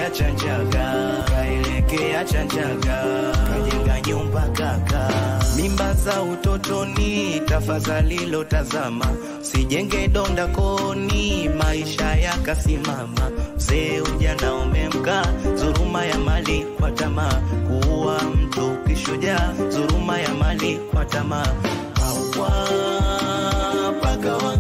kaelekea Chanjaga, kaelekea Chanjaga, kajenga nyumba kaka. Mimba za utotoni, tafadhali lotazama, sijenge donda koni, maisha yakasimama. Mzee ujana umemka, dhuluma ya mali kwa tamaa, kuua mtu kishujaa, dhuluma ya mali kwa tamaa. Pawa pagawa,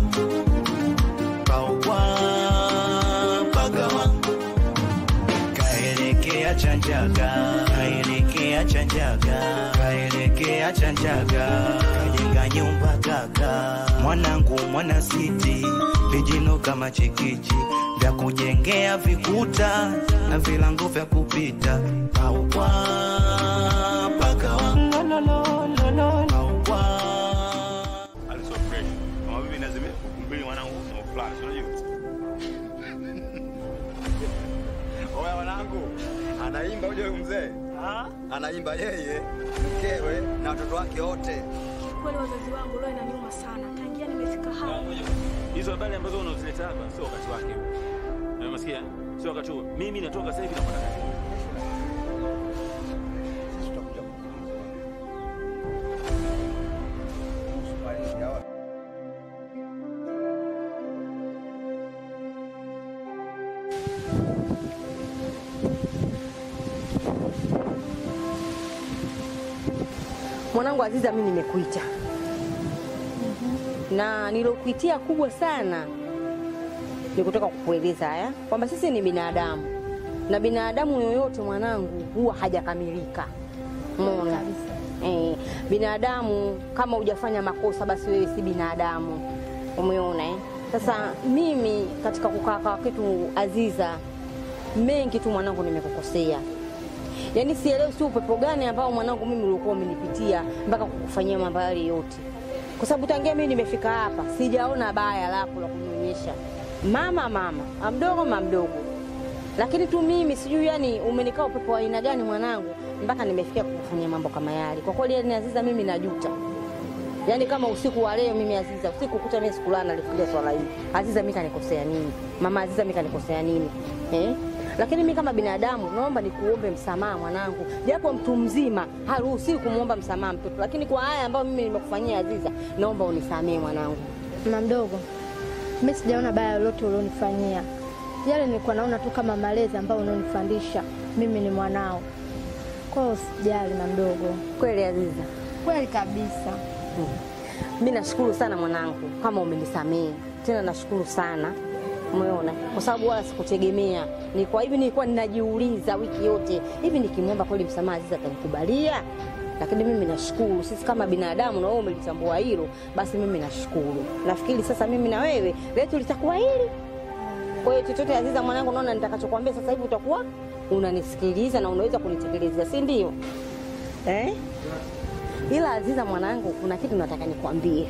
pawa pagawa kaelekea Chanjaga, kaelekea Chanjaga, kaelekea Chanjaga, kajenga nyumba kaka. Mwanangu mwana siti, vijino kama chikichi vya kujengea vikuta na vilango vya kupita pawa pakawa pawa aliso fresh kama vipi nazime kumbili mwanangu somo fulani si unajua oya mwanangu anaimba uje mzee anaimba yeye mkewe na watoto wake wote Kweli wazazi wangu leo inaniuma sana. Tangia nimefika hapa. hizo habari ambazo unazileta hapa sio wakati wake huu. Na Unasikia? Sio wakati huo. Mimi natoka sasa hivi na kwenda kazi. sisi tutakuja kuzungumza kuhusu malezi ya watu. Mwanangu Aziza, mimi nimekuita na nilokuitia kubwa sana ni kutoka kukueleza haya kwamba sisi ni binadamu na binadamu yoyote mwanangu huwa hajakamilika. Umeona? Eh, binadamu kama hujafanya makosa basi wewe si binadamu. Umeona eh? Sasa mimi katika kukaa kwa kitu Aziza, mengi tu mwanangu nimekukosea. Yaani sielewi si upepo gani ambao mwanangu mimi ulikuwa umenipitia mpaka kukufanyia mambo yale yote, kwa sababu tangia mimi nimefika hapa sijaona baya lako la kunionyesha mama mama amdogo mamdogo, lakini tu mimi sijui yani umenikaa upepo wa aina gani mwanangu mpaka nimefikia kukufanyia mambo kama yale. Kwa kweli yani Aziza, mimi najuta yaani kama usiku wa leo mimi Aziza, usiku kuta mimi sikulala nalifikiria swala hili. Aziza, mimi kanikosea nini? Mama Aziza, mimi kanikosea nini? Eh? Lakini mimi kama binadamu naomba nikuombe msamaha mwanangu, japo mtu mzima haruhusiwi kumwomba msamaha mtoto, lakini kwa haya ambayo mimi nimekufanyia Aziza, naomba unisamehe mwanangu. Mama mdogo, mimi sijaona baya lolote ulionifanyia. Yale nilikuwa naona tu kama malezi ambayo unanifundisha. Mimi ni mwanao. Kwa hiyo usijali mama mdogo. Kweli Aziza, Kweli kabisa. mi nashukuru sana mwanangu kama umenisamehe tena, nashukuru sana umeona, kwa sababu wala sikutegemea. Ni kwa hivi nilikuwa ninajiuliza wiki yote, hivi nikimwomba kweli msamaha Aziza atanikubalia? Lakini mimi nashukuru, sisi kama binadamu, na wewe umelitambua hilo, basi mimi nashukuru. Nafikiri sasa mimi na wewe letu litakuwa hili. Kwa hiyo chochote Aziza mwanangu, naona nitakachokwambia sasa hivi utakuwa unanisikiliza na unaweza kunitekelezea, si ndio? Eh? Ila Aziza mwanangu, kuna kitu nataka nikwambie.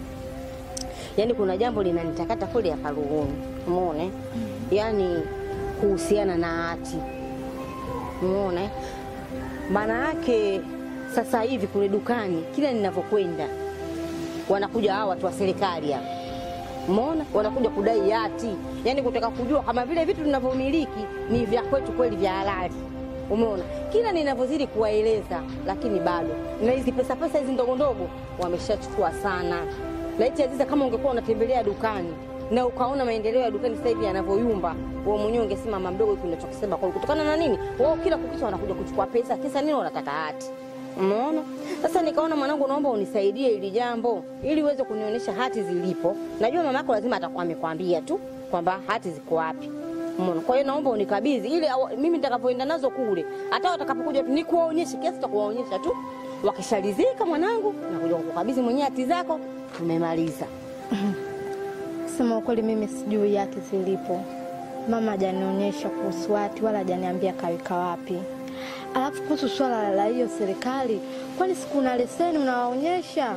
Yaani kuna jambo linanitakata kweli hapa rohoni. Umeona? Yaani kuhusiana na hati. Umeona? Maana yake sasa hivi kule dukani kila ninavyokwenda wanakuja hawa watu wa serikali hapa. Umeona? Wanakuja kudai hati. Yaani kutaka kujua kama vile vitu tunavyomiliki ni vya kwetu kweli vya halali. Umeona, kila ninavyozidi kuwaeleza, lakini bado na hizi pesa pesa hizi ndogo ndogo wameshachukua sana. Laiti Aziza, kama ungekuwa unatembelea dukani na ukaona maendeleo ya dukani sasa hivi yanavyoyumba, wewe mwenyewe ungesema mama mdogo, hiki unachokisema kwa kutokana na nini? Wao kila kukicha wanakuja kuchukua pesa, kisa nini? Wanataka hati. Umeona? Sasa nikaona mwanangu, naomba unisaidie hili jambo ili uweze kunionyesha hati zilipo. Najua mamako lazima atakuwa amekwambia tu kwamba hati ziko wapi. Umeona? Kwa hiyo naomba unikabidhi ili awa- mimi nitakapoenda nazo kule, hata watakapokuja tu nikuwaonyeshe kiasi cha kuwaonyesha tu. Wakishalizika mwanangu, nakuja kukabidhi mwenyewe hati zako, tumemaliza. Kusema ukweli, mimi sijui hati zilipo. Mama hajanionyesha kuhusu hati wala hajaniambia kaweka wapi. Alafu kuhusu swala la hiyo serikali, kwani siku na leseni unawaonyesha?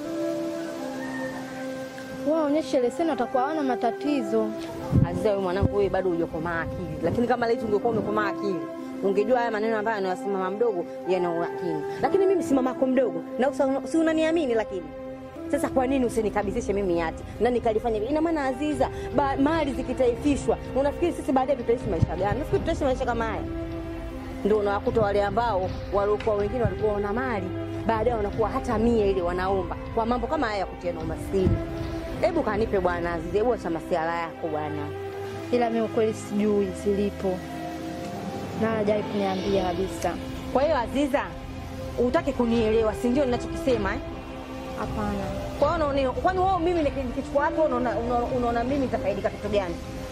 Waonyeshe leseni, watakuwa hawana matatizo. Aziza, wewe mwanangu, wewe bado hujakomaa akili, lakini kama laiti ungekuwa umekomaa akili ungejua haya maneno ambayo anayosema mama mdogo yana umakini. Lakini mimi si mamako mdogo, na usa- si unaniamini? Lakini Sasa kwa nini usinikabidhishe mimi hati na nikalifanya hivi? Ina maana Aziza, ba, mali zikitaifishwa, unafikiri sisi baadaye tutaishi maisha gani? Nafikiri tutaishi maisha kama haya? Ndio unawakuta wale ambao walikuwa wengine walikuwa wana mali, baadaye wanakuwa hata mia ile wanaomba kwa mambo kama haya ya kutia na umaskini. Hebu kanipe bwana Aziza, hebu acha masiala yako bwana. ila mi ukweli sijui zilipo na hajai kuniambia kabisa. Kwa hiyo Aziza, utaki kunielewa, si ndio ninachokisema eh? Hapana, Kwa hiyo unaona- kwani wewe mimi niki- nikichukua hapo unaona unaona- unaona mimi nitafaidika kitu gani?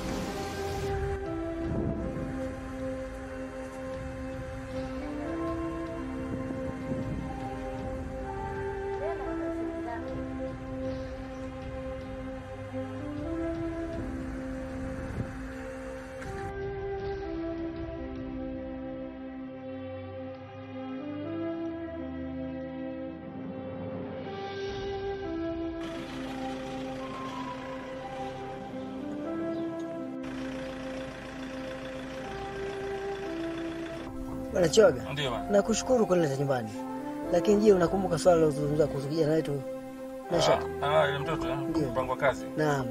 Bwana Choga, Ndio bwana. nakushukuru kunileta nyumbani, lakini je, unakumbuka swala lilozungumza kuhusu kijana wetu Meshack? Ah, ah, yule mtoto eh? Ndio. Mpango wa kazi. Naam,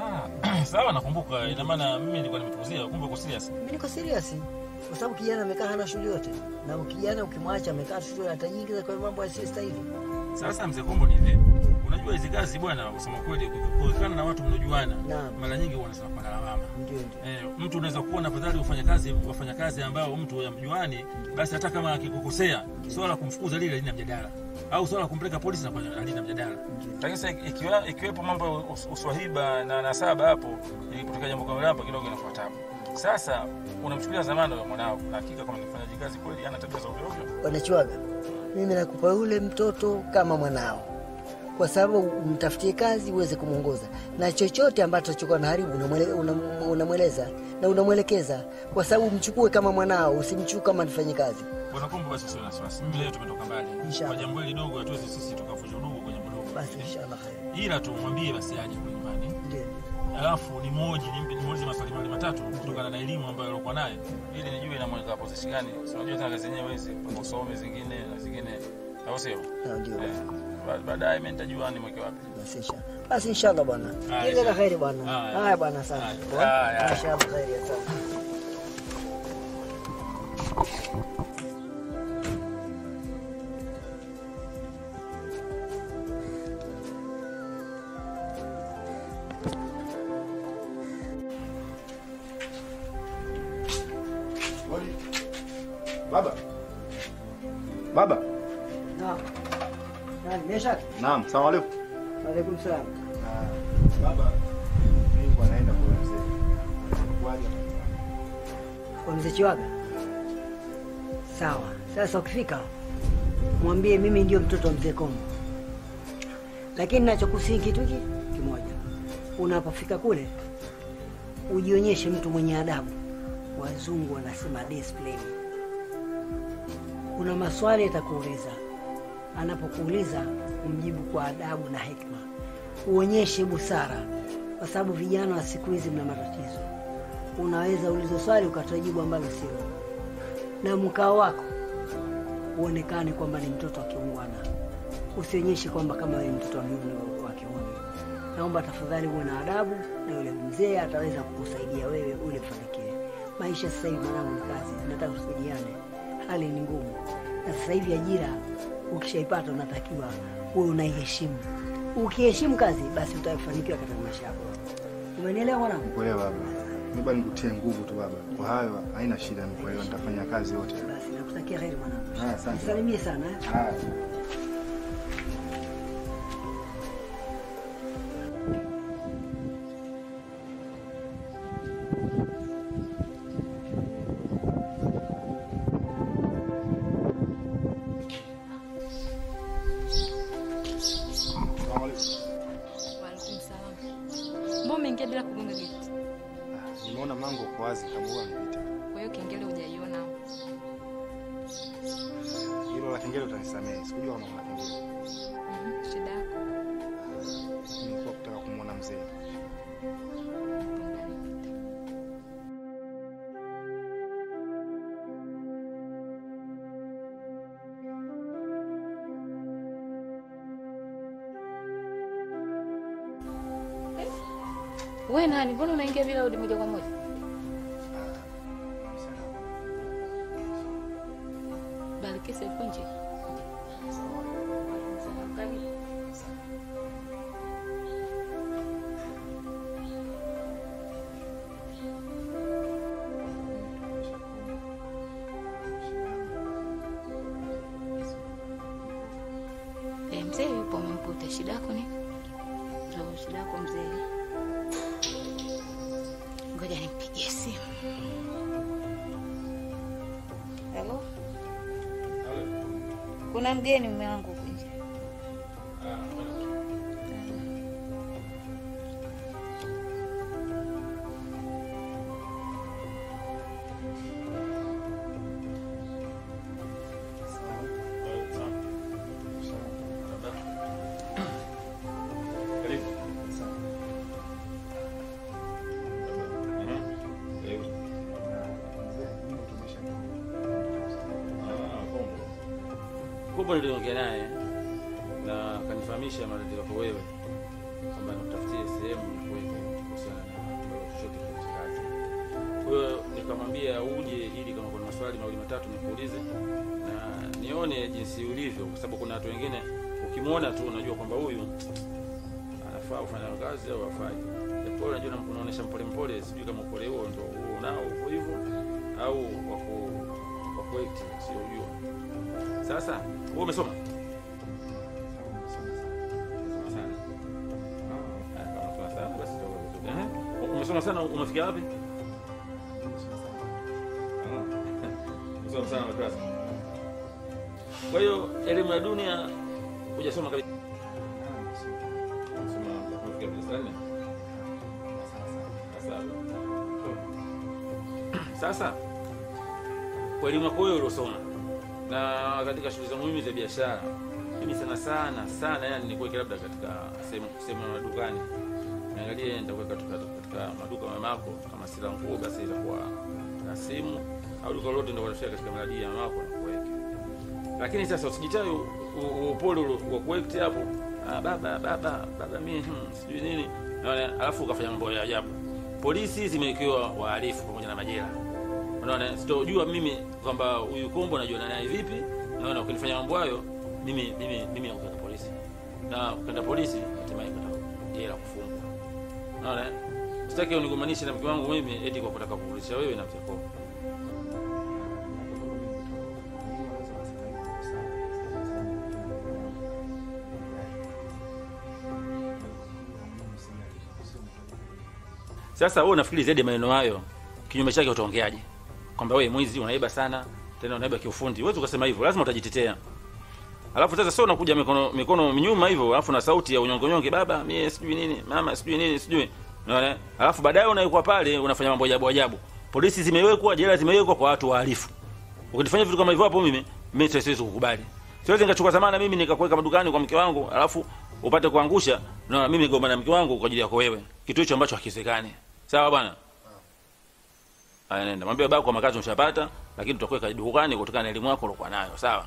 Ah, sawa nakumbuka. Ina maana mimi nilikuwa nimepuzia, kumbe uko serious. mimi niko serious kwa sababu kijana amekaa hana shughuli yote, na kijana ukimwacha amekaa shughuli atajiingiza kwa mambo yasiyostahili. Sasa mzee Kombo ni hivi. Unajua hizi kazi bwana, kusema kweli, kuikana na watu mnajuana, Naam. mara nyingi huwa wanasema kwa lawama. Ndio, ndio. Eh, mtu unaweza kuona afadhali wafanya kazi wafanya kazi ambao mtu yamjuani, basi hata kama akikukosea, swala la kumfukuza lile halina mjadala, au swala la kumpeleka polisi na halina mjadala. Lakini sasa ikiwa ikiwepo mambo ya us- uswahiba na nasaba hapo, ilipotokea jambo kama hapa kidogo inakuwa tabu. Sasa unamchukulia zamani wa mwanao, na hakika kama ni mfanyaji kazi kweli, ana tabia za ovyo ovyo. Bwana Chwaga, mimi nakupa yule mtoto kama mwanao, kwa sababu umtafutie kazi uweze kumwongoza, na chochote ambacho atachokuwa na haribu unamwele- unam- unamweleza na unamwelekeza, kwa sababu mchukue kama mwanao, usimchukue kama mfanye kazi. Bwana Kombo, basi usiwe na wasiwasi. Mimi leo tumetoka mbali. Inshallah. Kwa jambo hili dogo hatuwezi sisi tukavunja udugu kwenye mdogo. Basi inshallah khair. Ila tumwambie basi aje kwa nyumbani. Ndio. alafu ni moja nimpe nimuulize maswali mawili matatu kutokana na elimu ambayo alikuwa nayo ili nijue inamweka position gani. Si unajua tena kazi yenyewe hizi usome zingine na zingine, au sio? Na ndio. Eh, ba- baadaye mimi nitajua ni mweke wapi. Basi inshallah. Basi inshallah bwana. Haya, Kila la inshallah. kheri bwana. Haya. Haya bwana, asante. Haya. Poa. Haya. Inshallah kheri, asante. Baba. Baba. Naam. Nani Meshack? Naam, salamu alaykum. Waalaikum salaam. Baba, mimi nilikuwa naenda kwa mzee. Kwaje? Kwa mzee Chiwaga. Sawa. Sasa ukifika mwambie mimi ndio mtoto wa mzee Kombo, lakini nachokusihi kitu hiki kimoja, unapofika kule ujionyeshe mtu mwenye adabu. Wazungu wanasema discipline. Kuna maswali atakuuliza, anapokuuliza umjibu kwa adabu na hekima, uonyeshe busara, kwa sababu vijana wa siku hizi mna matatizo. Unaweza ulizo swali ukatoa jibu ambalo sio, na mkao wako uonekane kwamba ni mtoto wa kiungwana, usionyeshe kwamba kama wewe mtoto wa kiume wa kiume. Naomba tafadhali uwe na adabu, na yule mzee ataweza kukusaidia wewe ule ufanikiwe. Maisha sasa hivi mwanangu ni kazi, nataka tusaidiane, hali ni ngumu, na sasa hivi ajira ukishaipata unatakiwa uwe unaiheshimu. Ukiheshimu kazi, basi utafanikiwa katika maisha yako. Umenielewa mwanangu? Kuelewa baba. Mimi bado nikutie nguvu tu baba. Kwa hayo haina shida, nikuelewa nitafanya kazi yote. Basi nakutakia heri mwanangu. Haya, asante. Salimie sana eh? Haya. Waalaikum salam. Mbona umeingia bila kugonga geti? Nimeona mango kwa wazi kama huwa amepita. Kwa hiyo kengele hujaiona au? Hilo la kengele utanisamehe. Sikujua kama kuna kengele. Mhm, Shida yako. Nilikuwa kutaka kumwona mzee. Hapo ndani pita. We nani? Mbona unaingia bila udi moja kwa moja? Balikisa yuko nje. Karibu. Eh, mzee yupo umemkuta. Shida yako ni? Ndio shida yako mzee. Ngoja nimpigie simu. Halo? Kuna mgeni mume wangu huku nje. kubwa niliongea naye na akanifahamisha matatizo yako wewe kwamba nakutafutie sehemu nikuweke kuhusiana na chochote kile cha kazi. Kwa hiyo nikamwambia uje ili kama kuna maswali mawili matatu nikuulize na nione jinsi ulivyo, kwa sababu kuna watu wengine ukimwona tu unajua kwamba huyu anafaa kufanya kazi au hafai. Japo unajua na- unaonesha mpole mpole, sijui kama upole huo ndio huo unao uko hivyo au wako wako active, sio ujua. Sasa wewe umesoma sana. Ah, kama umesoma sana basi itakuwa vizuri. Ehe. Umesoma sana umefikia wapi? Ah. Umesoma sana madrasa. Kwa hiyo elimu ya dunia hujasoma kabisa. Umesoma umefikia darasa la nne? La saba. Sasa kwa elimu yako wewe uliosoma na katika shughuli zangu mimi za biashara, mimi sana sana sana, yani nikuweke labda katika sehemu sehemu ya madukani, niangalie nitakuweka katika, katika maduka mamako, kama sila nguo basi itakuwa na simu au duka lolote ndio kutafia katika miradi ya mamako na kuweke. Lakini sasa usijitae u- u- upole ule wa kuwekti hapo, ah, baba baba baba mimi hmm, sijui nini, naona alafu ukafanya mambo ya ajabu. Polisi zimewekewa wahalifu pamoja na majela unaona sitojua mimi kwamba huyu kombo najuana naye vipi naona ukinifanya mambo hayo mimi mimi mimi nakupeleka polisi na ukenda polisi hatimaye kwenda jela kufungwa unaona sitaki unigombanishe na mke wangu mimi eti kwa kutaka kukulisha wewe na mzee kombo sasa wewe unafikiri zaidi ya maneno hayo kinyume chake utaongeaje kwamba wewe mwizi unaiba sana tena unaiba kiufundi huwezi ukasema hivyo lazima utajitetea alafu sasa sio unakuja mikono mikono nyuma hivyo alafu na sauti ya unyongonyonge baba mie sijui nini mama sijui nini sijui unaona alafu baadaye unaikuwa pale unafanya mambo ajabu ajabu polisi zimewekwa jela zimewekwa kwa watu wahalifu ukifanya vitu kama hivyo hapo mimi mimi siwezi kukubali siwezi nikachukua zamana mimi nikakuweka madukani kwa mke wangu alafu upate kuangusha na mimi gombana na mke wangu kwa ajili yako wewe kitu hicho ambacho hakiwezekani sawa bwana Haya, nenda mwambie baba kwa makazi umeshapata, lakini tutakuweka dukani kutokana na elimu yako uliokuwa nayo, sawa?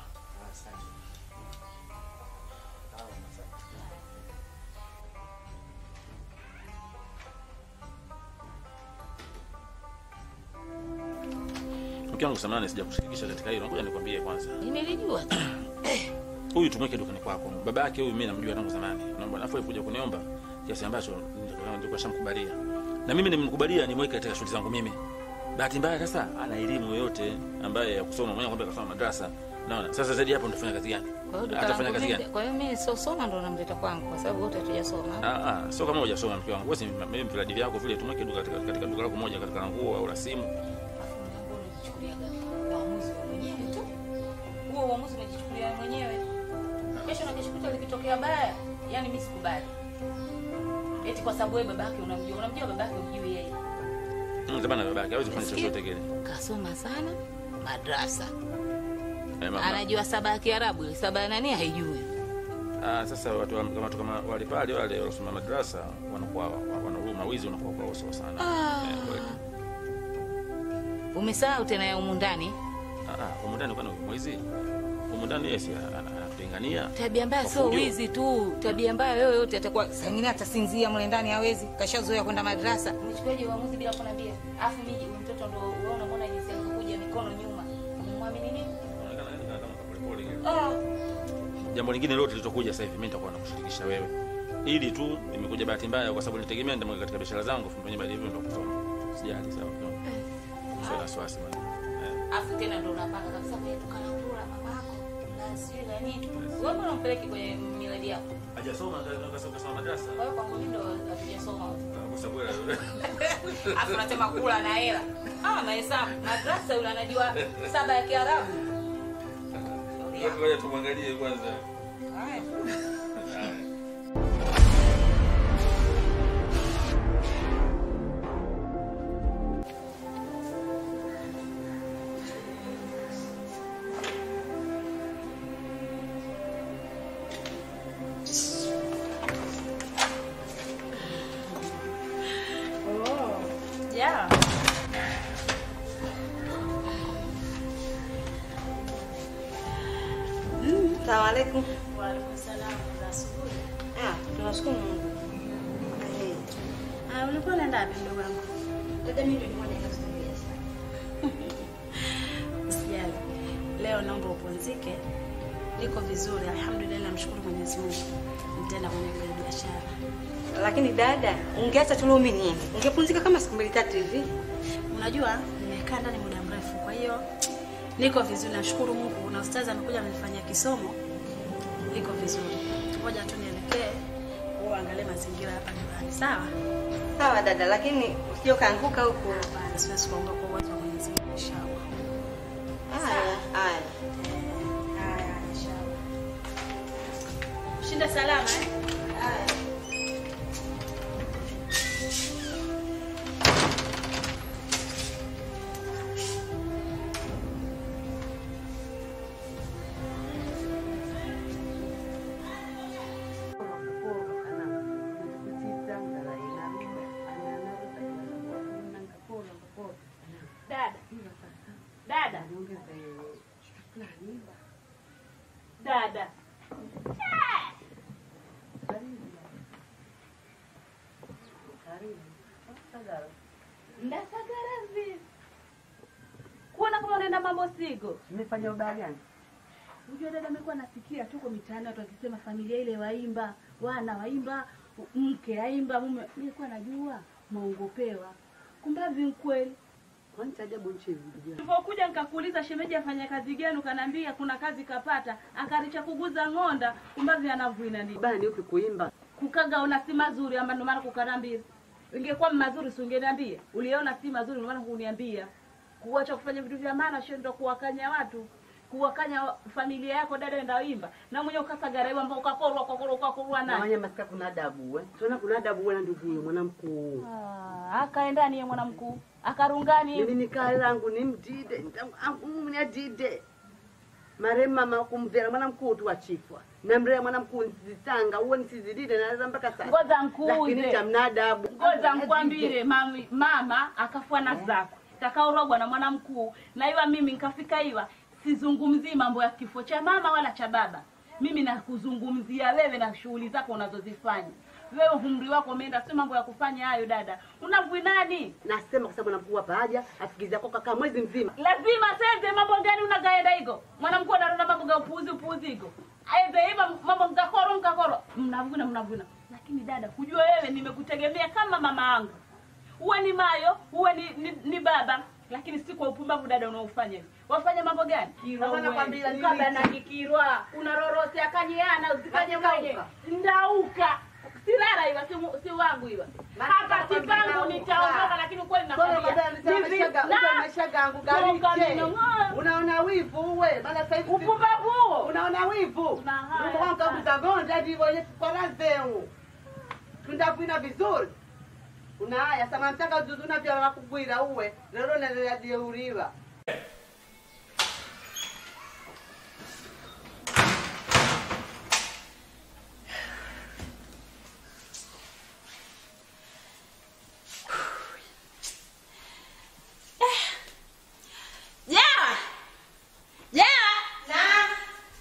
Mke wangu samahani, sijakushirikisha katika hilo, ngoja nikwambie kwanza. Nilijua tu. Huyu tumweke dukani kwako. Baba yake huyu mimi namjua tangu zamani. Naomba nafuu kuja kuniomba kiasi ambacho nilikuwa shamkubalia. Na mimi nimemkubalia nimweke katika shughuli zangu mimi. Bahati mbaya sasa ana elimu yote ambaye ya kusoma mwenyewe kwamba kasoma madrasa. Naona sasa zaidi hapo nitafanya kazi gani? Kwa hiyo duka Atafanya langu kazi mimi- gani? Kwa hiyo mimi sio soma ndo namleta kwangu kwa sababu wote hatujasoma. Ah ah, sio kama hujasoma mke wangu. Wewe si mimi viladi vyako vile tumweke duka katika, katika duka lako moja katika nguo au la simu. Alafu mlango unajichukulia gani? Uamuzi wa mwenyewe tu. Huo uamuzi unajichukulia mwenyewe. Kesho na kesho kutwa likitokea baya, yani mimi sikubali. Eti kwa sababu wewe babake unamjua, unamjua babake umjui yeye. Mm, zamana baba yake hawezi kufanya Nasikia. chochote kile. Kasoma sana madrasa. Eh, mama. Anajua saba ya Kiarabu, ile saba ya nani haijui. Ah, sasa watu wa- kama watu kama wale pale wale waliosoma madrasa wanakuwa wanaruma wizi unakuwa kwa uso sana. Ah. Eh, kweli. Umesahau tena ya humu ndani. Ah, ah, humu ndani kwani mwizi? humu ndani yeye si ana- ana- anatulingania. Tabia mbaya Kwa sio fujo. wizi tu, tabia mbaya yoyote atakuwa saa ingine atasinzia mle ndani hawezi, kashazoea kwenda madrasa. Umechukuaje uamuzi bila kuniambia? Afu mimi huyu mtoto ndo wewe unamwona jinsi alivyokuja mikono nyuma. Umwamini nini? Anaonekana yani kama polepole hivi. Ah, Jambo lingine lote litakuja sasa hivi mimi nitakuwa nakushirikisha wewe. Ili tu nimekuja bahati mbaya kwa sababu nitegemea nitamweka katika biashara zangu mwenye baada hivyo ndo kusoma. Sijali sawa. Sio wasiwasi bwana. Eh. afu tena ndo unapanga kabisa kwenye duka la kula mamako. Na sio na nini? Wewe mbona umpeleki kwenye miradi yako? Hajasoma ndio kasoma madrasa. Kwa hiyo kwangu mimi ndo hatujasoma wote. Kwa sababu wewe Afu unasema kula na hela. Ah, mahesabu. Madrasa yule anajua saba ya Kiarabu. Ngoja tumwangalie kwanza. Haya. Yeah. Salamu alaikum. Waalaikum salam za asubuhi. Ah, tunashukuru Mungu. Ah, ulikuwa unaenda wapi mdogo wangu? Dada mimi ndio nilikuwa naenda kusaidia. Usijali. Leo naomba upumzike. Niko vizuri, alhamdulillah, namshukuru Mwenyezi Mungu. Nitaenda kwenye ile biashara. Lakini dada, ungeacha tu leo mimi niende. Ungepumzika kama siku mbili tatu hivi. Unajua nimekaa ndani muda mrefu, kwa hiyo niko vizuri, nashukuru Mungu. Na ustazi amekuja amenifanyia kisomo, niko vizuri. Ngoja tu nielekee uangalie mazingira hapa nyumbani, sawa? Sawa dada, lakini usije ukaanguka huko. Hapana, siwezi kuondoka kwa uwezo wa Mwenyezi Mungu, inshallah. Haya, haya. Haya, inshallah. Shinda salama eh? Dada. Dada. Dada. Ndasagara vipi? Kuona kama unaenda mambo sigo. Nimefanya ubaya gani? Unajua dada, amekuwa nasikia tuko mitaani watu wakisema familia ile waimba, wana waimba, mke aimba, mume. Nilikuwa najua mwaongopewa. Kumbavi mkweli. Kwani cha ajabu nchi hivi ndugu yangu? Nilipokuja nikakuuliza shemeji afanya kazi gani, ukaniambia kuna kazi kapata, akaricha kuguza ng'onda, kumbavi anavuina nini? Ubaya ni upi kuimba? Kukaga ona si mazuri ama ndio maana kukanambia. Ingekuwa mazuri si ungeniambia. Uliona si mazuri ndio maana kuniambia. Kuacha kufanya vitu vya maana sio ndio kuwakanya watu. Kuwakanya familia yako dada enda imba. Na mwenyewe ukasagaraiwa ambao ukakorwa ukakorwa ukakorwa Na naye. wanya masika kuna adabu eh. Tuona kuna adabu wewe ndugu huyo mwanamkuu. Ah, akaenda niye mwanamkuu. Akarungani. Mimi nikaa langu ni mdide, ni adide. Marehemu mama kumvera mwanamkuu tu achifwa. Na mrea mwanamkuu nzitanga, uwe nisizidide naweza mpaka sasa. Ngoza mkuu Lakini ile. cha mnadabu. ngoja nkwambire mami, mama akafua na zako takaurogwa na mwanamkuu na iwa mimi nkafika iwa sizungumzii mambo ya kifo cha mama wala cha baba mimi nakuzungumzia wewe na shughuli zako unazozifanya wewe umri wako umeenda si mambo ya kufanya hayo dada unavui nani Nasema kwa sababu mwanamkuu hapa haja afikiza kwa kaka mwezi mzima. lazima seze mambo gani unagaenda higo mwanamkuu anaona mambo ga upuuzi upuuzi higo aende iva mambo mkakoro mkakoro mnavuna mnavuna lakini dada kujua wewe nimekutegemea kama mama yangu uwe ni mayo uwe ni, ni, ni baba lakini si kwa upumbavu dada unaofanya hivi wafanya mambo gani Sasa nakwambia ni kabla wiki. na kikirwa unarorose akanyeana uzifanye Basi mwenye kauka. ndauka silala iwa si, mu- si wangu iwa Basi hapa nakwambia sipangu ndauka. nitaondoka lakini ukweli nakwambia hivi, na- Toka mino, ng'oa. unaona wivu uwe maana sasa hivi upumbavu huo unaona wivu Na haya Mungu wangu sana. kakuzagonda ndivyo kwa zeu tundakwina vizuri una haya sama mtaka uzuzuna vya wakugwira uwe lero nalelajeuriwa Jawa. Jawa.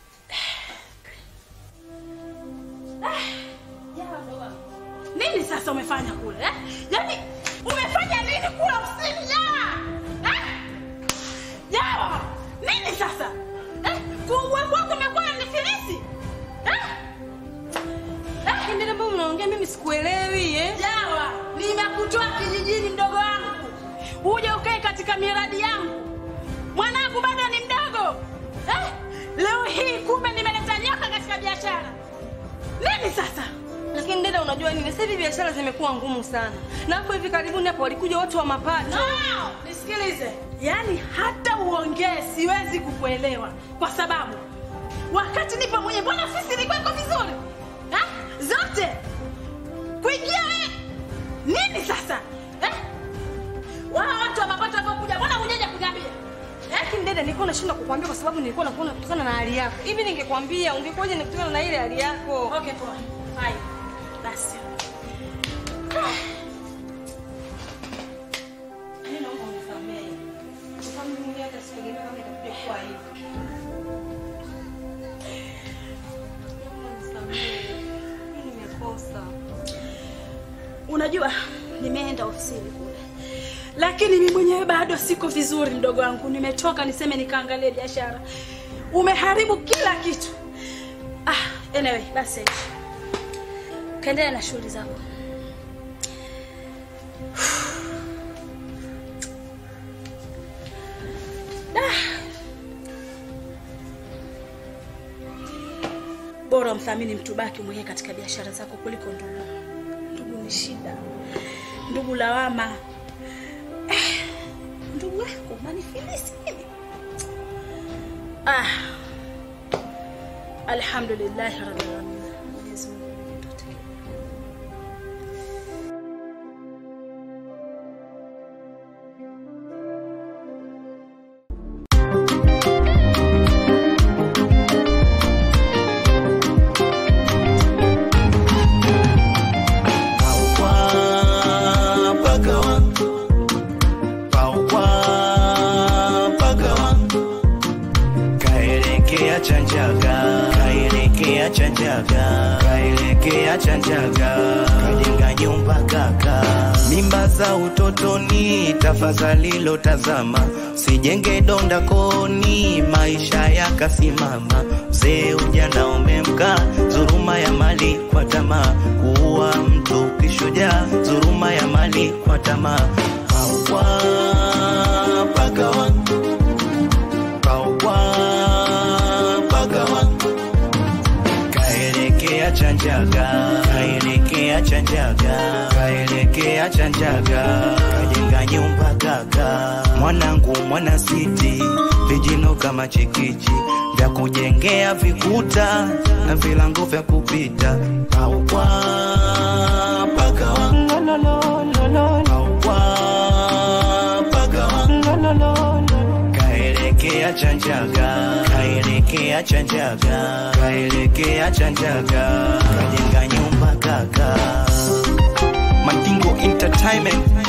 uje ukae katika miradi yangu. Mwanangu bado ni mdogo eh? Leo hii kumbe nimeleta nyoka katika biashara. Nini sasa? Lakini dada, unajua nini, sasa hivi biashara zimekuwa ngumu sana, na hapo hivi karibuni hapo walikuja watu wa mapato. No, nisikilize. Yaani hata uongee siwezi kukuelewa kwa sababu wakati nipo mwenye, mbona ofisi ilikuwa iko vizuri ha? zote kuingia we nini sasa eh? Wao watu wa mapato wanapokuja, mbona hujaja kuniambia eh? Lakini dada, nilikuwa nashindwa kukwambia kwa sababu nilikuwa nakuona kutokana na hali yako. Hivi ningekwambia ungekuwaje ni kutokana na ile hali yako? Okay, poa. Haya. Basi. Mimi naomba unisamehe. Kwa sababu mimi mwenyewe hata sikutegemea kama itakuja kuwa hivi. Naomba unisamehe. Mimi nimekosa. Unajua, nimeenda ofisini kule, lakini mimi mwenyewe bado siko vizuri, mdogo wangu. Nimetoka niseme nikaangalie biashara, umeharibu kila kitu. Ah, anyway, basi kaendelea na shughuli zako. Bora umthamini mtu baki mwenyewe katika biashara zako kuliko ndugu. Ndugu ni shida, ndugu lawama. Eh, ndugu yako manifilisi mimi. Ah, alhamdulillahi rabbil alamin. Mwenyezi Mungu ndiye atakaye. Kaelekea chanjaga, kaelekea chanjaga, kaelekea chanjaga, kajenga nyumba kaka. Mimba za utotoni, tafadhali lotazama, sijenge donda koni, maisha yakasimama. Mzee ujana umemka, dhuluma ya mali kwa tamaa, kuua mtu kishujaa, dhuluma ya mali kwa tamaa. Hawa pakawa Pawa pagawa kaelekea chanjaga kaelekea chanjaga kaelekea chanjaga kajenga nyumba kaka mwanangu mwana siti vijino kama chikichi vya kujengea vikuta na vilango vya kupita Pawa pagawa Pawa pagawa kaelekea chanjaga kaelekea chanjaga kaelekea chanjaga kajenga nyumba kaka Mandingo Entertainment